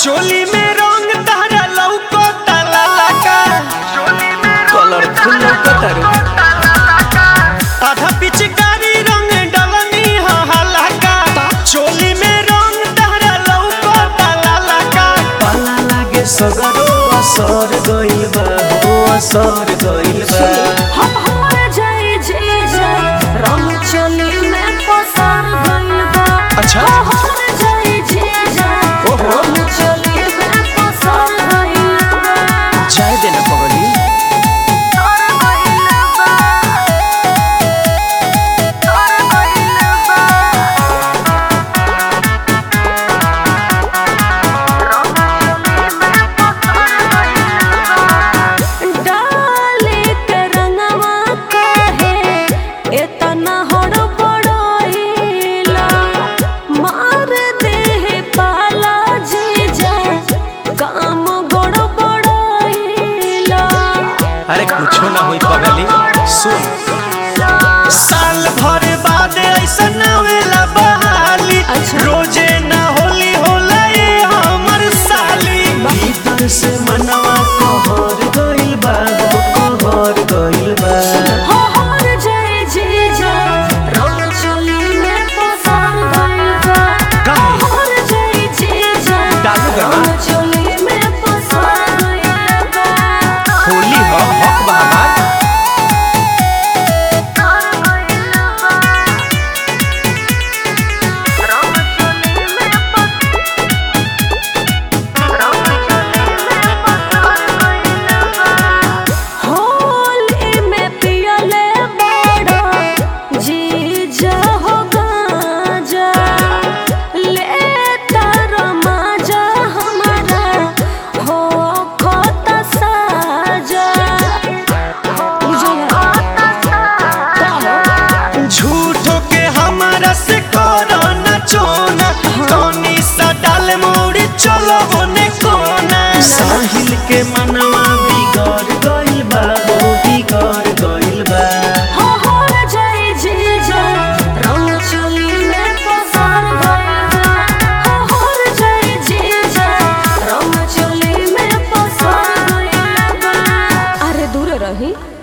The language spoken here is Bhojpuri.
चोली में रंग तारा लौको ताला लगा कलरफुल लौकतारू आधा पिचकारी रंग डलनी हा हलाका चोली में रंग तारा लौको ताला लगा पाला लागे सगरो असर गइल बा हो असर गइल बा हमार जाई जे जा रंग चोली में पसार गइल बा अच्छा। हमार जाई जे जा ओहो। रंग चोली में पसार गइल बा चाय देना पगली पसार गइल बा पसार गइल बा डाले के रंगवा काहे एतना हड़बड़ाइला मार देह पाला जीजा काम गड़बड़ाइला अरे कुछो ना होई पगली सुन साल भर बाद ऐसा ना वेला बहाली अच्छा। रोजे ना होली होला ये हमर साली भीतर से मनवा कहर गइल बा हो कहर गइल बा हो हर जय जीजा रंग चोली में पसार गइल बा काहे? हर जय जीजा डालू गवा। रंग चोली में पसार गइल बा होली हो हक बा हमार होली में पियले बड़ा जीजा हो गाजा लेता रमाजा हमारा हो खोता साजा झूठो के हमारा से करो ना चोना तोनी सा डाल मोड़ी चलो होने कोना साहिल के मनवा बिगड़ गइल बा हो बिगड़ गइल बा हो हर जय जीजा रंग चोली में पसार गइल बा हो हर जय जीजा रंग चोली में पसार गइल बा अरे दूर रही